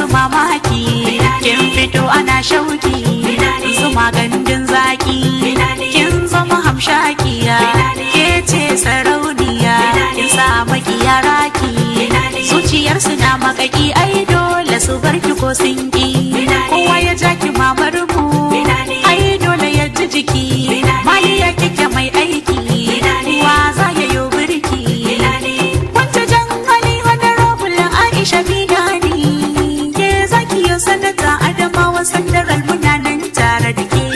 mamaki kin fito ana shauki zuma gandun zaki kin zama hamshakiya ke ce sarauniya kin sa makiya raki zuciyarsu na makaki ai dole su barki ko sun ki kowa ya ja ki mamar mu ai dole ya ji jiki maliya kike mai aiki wa za ya yo birki wata jan hali wani robul aisha bidani ke zaki yo sanata adamawa sandaral muna nan tare da ke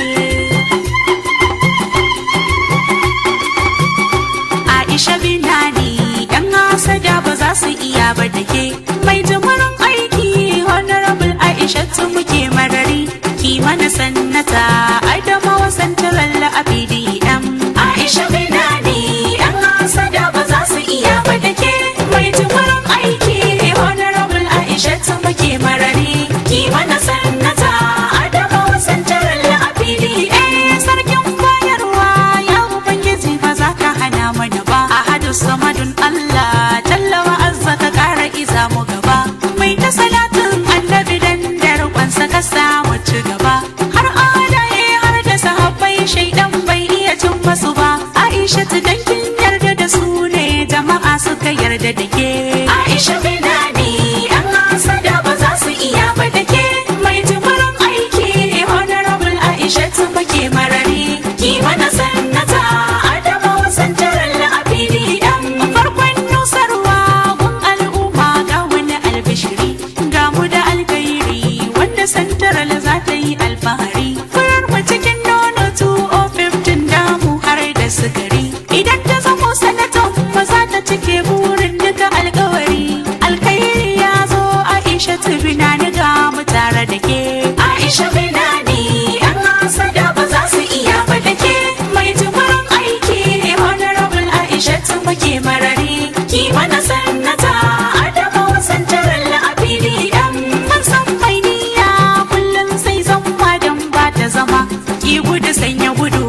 Aisha Binani yan hasada ba za su iya ba da ke mai jimurin aiki honorable Aisha tun muke marari ki mana sannata Adamawa Central a PDM Aisha Binani yan hasada ba za su iya ba da ke mai jimurin aiki honorable Aisha tun muke marari ki mana sannata Adamawa Central a PDM sarkin bayarwa ya ubangiji ba za ka hana mana ba a hadu samadun Allah tallawa azza ka kara iza mu gaba mai ta salatin annabi dan darkwansa ka samu ci gaba har alaye har da sahabbai shaidan bai iya cin masu ba Aisha ta dankin yarda da su ne jama'a suka yarda da ke Aisha binani an hasada ba za su iya ba da ke mai jimurin aiki honorable Aisha ta bake marari ki mana sannata Adamawa santarar la'abidi yan farkon nusarwa gun al'umma ga wani albishiri ga mu da alkairi wanda santarar za ta yi alfahari furar mu cikin nono 2015 damu har da sukari idan ta zamo sanatan ba za ta cike burin duka alkawari alkairi ya zo Aisha ta binani ga mu tare da ke Aisha binani an hasada ba za su iya ba da ke mai jimurin aiki honorable Aisha ta muke marari ki mana sannata Adamawa santarar la'abidi yan mun san mai niyya kullum sai zama dan ba ta zama ki gudu sanya gudu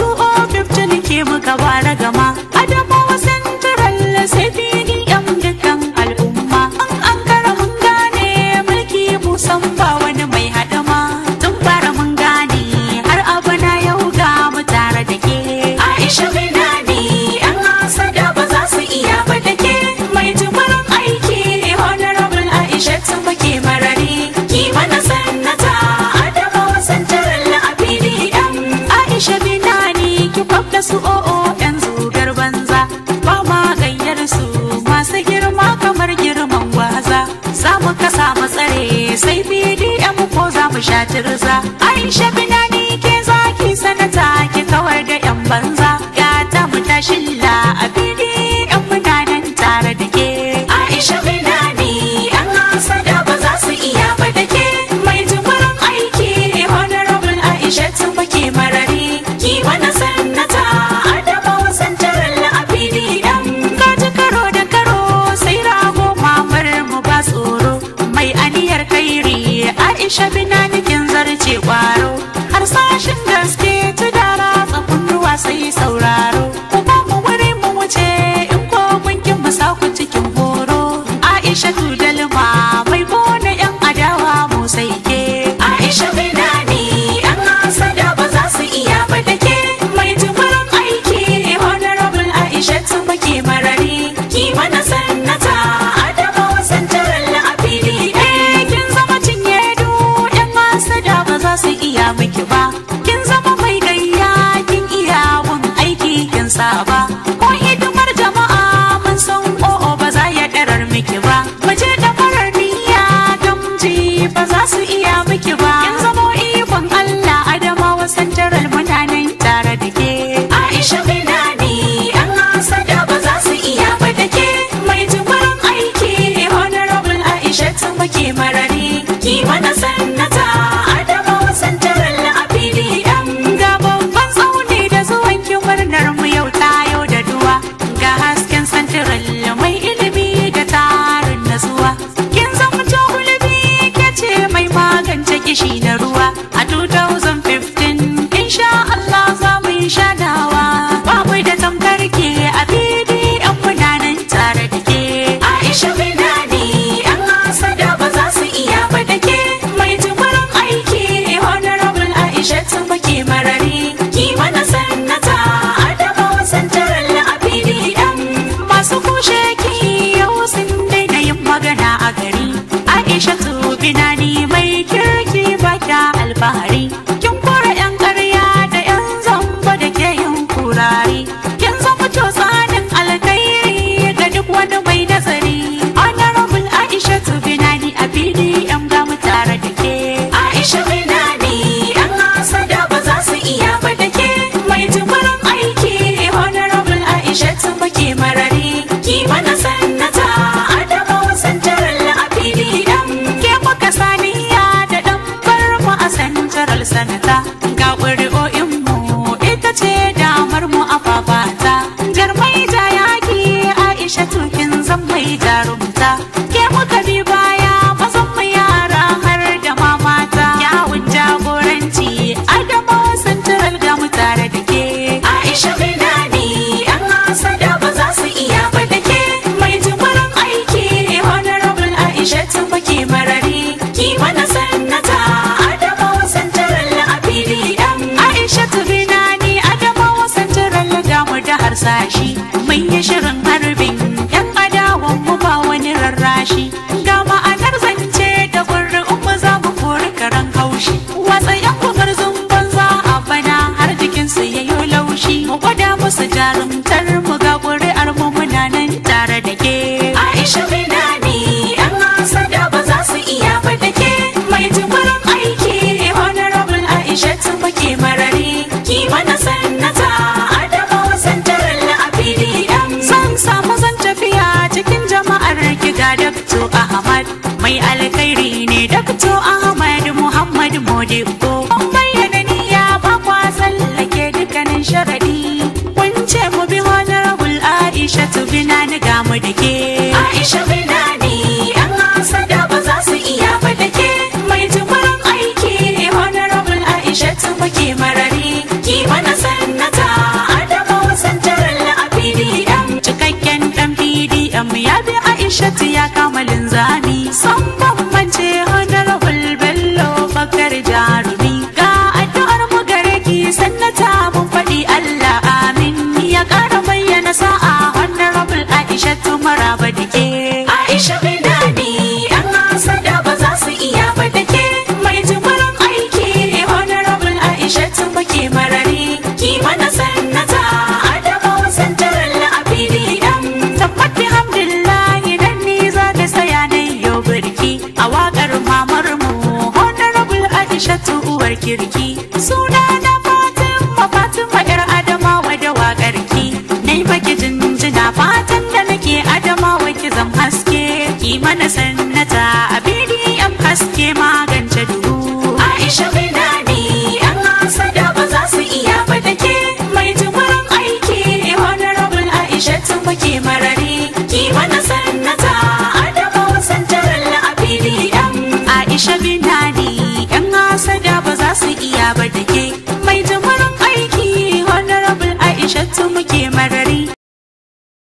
2015 ke muka bara gama Adamawa santarar sai PDM dukkan al'umma an an kara mun gane mulki musan ba wani mai hadama tun fara mun gane har abana yau ga mu tare da ke Aisha binani an hasada ba za su iya ba da ke mai jimurin aiki honorable Aisha tun muke marari ki mana sannata Adamawa santarar la'abidi yan Aisha binani ki kwafta su o'o yan zugar banza ba ma gayyar su masu girma kamar girman gwaza za mu kasa mu tsare sai BDM ko za mu sha tirza Aisha binani ke zaki sanata ki kawar da yan banza ya ta mu tashilla a BDM muna nan tare da ke Aisha binani an hasada ba za su iya ba da ke mai jimurin aiki honorable Aisha tun muke marari ki mana sannata Adamawa santarar la'abidi yan kaji karo da karo sai rago mamar mu ba tsoro mai aniyar kairi Aisha binani kin zarce kwaro har sashin gaske tudara tsakun ruwa sai sauraro ku ba mu wuri mu wuce in ko mun kin mu sa ku cikin horo Aisha tudalma mai bona yan adawa mu sai ke Aisha binani an hasada ba za su iya ba da ke mai jimurin aiki honorable Aisha tun muke marari ki mana sannata Adamawa santarar la'abidi eh kin zama cinye du yan hasada ba za su iya miki ba kin zama mai gayya kin iya gun aiki kin saba ko hidimar jama'a mun san o'o ba za ya darar miki ba mace da farar niyya gamji ba za su iya miki ba kin zama ikon Allah Adamawa santaral muna nan tare da ke Aisha binani an hasada ba za su iya ba da ke mai jimurin aiki honorable Aisha ta muke marari ki mana sannata Adamawa santaral la'abidi yan ga babban tsauni da zuwan ki murnar mu yau tayo da duwa ga hasken santaral mai ilimi da tarin nasuwa kin zama hulbi ke ce mai magance kishi na ruwa a 2015 insha Allah za mu yi shanawa ba mu da tamkar ke a fili yan munanan tare da ke Aisha binani an hasada ba za su iya ba da sanata ga ƙuri'o'inmu ita ce damar mu a fafata jarmai ta yaki aisha tukin zan mai jarumta ke muka bi baya mazan mu yara har da mamata yawun jagoranci adama santaral ga mu tare da ke aisha binani yan hasada ba za su iya ba da ke mai jimurin aiki honorable aisha tun baki marari ki mana sannata adama santaral a pdm aisha binani adama santaral ga mu da harsashi mun yi shirin harbin yan adawan mu ba wani rarrashi ga ma'anar zance da gurin mu za mu kori karan haushi watsa yan gumarzun banza a bana har jikinsu ya yi laushi mu gwada musu jarumtar mu ga ƙuri'ar mu muna nan tare da ke aisha binani yan hasada ba za su iya ba da ke mai jimurin aiki honorable aisha tun baki marari ki mana sannata adama santaral a pdm zan samu zan tafiya cikin jama'ar ki ga dakto ahmad mai alkhairi ne dakto ahmad muhammad modibo bayyana niyya ba kwa tsallake dukkanin sharadi kun ce mu bi honorable aisha tubina ni ga mu da ke aisha binani yan hasada ba za su iya ba da ke mai jimurin aiki honorable aisha tubake marari ki mana sannata adama santaral a pdm cikakken dan pdm ya bi aisha ya kama linzami san bambance honorable bello bakar jarumi ga addu'ar mu gare ki sannata mun faɗi allah amin ya ƙara bayyana sa'a honorable aisha maraba da ke aisha binani yan hasada ba za su iya ba da ke mai jimurin aiki honorable aisha bake marari ki mana sannata adama santaral a pdm tabbati hamdulillahi dan ni za da saya na yau birki a waƙar mamar mu honorable aisha uwar kirki suna na fatima fatima yar adamawa da waƙar ki nai baki jinjina fatan da nake adamawa ki zam haske ki mana sannata a bdm haske magance duhu aisha binani yan hasada ba za su iya ba da ke mai jimurin aiki honorable aisha tun bake marari ki mana sannata adama santaral a pdm aisha binani yan hasada ba za su iya ba da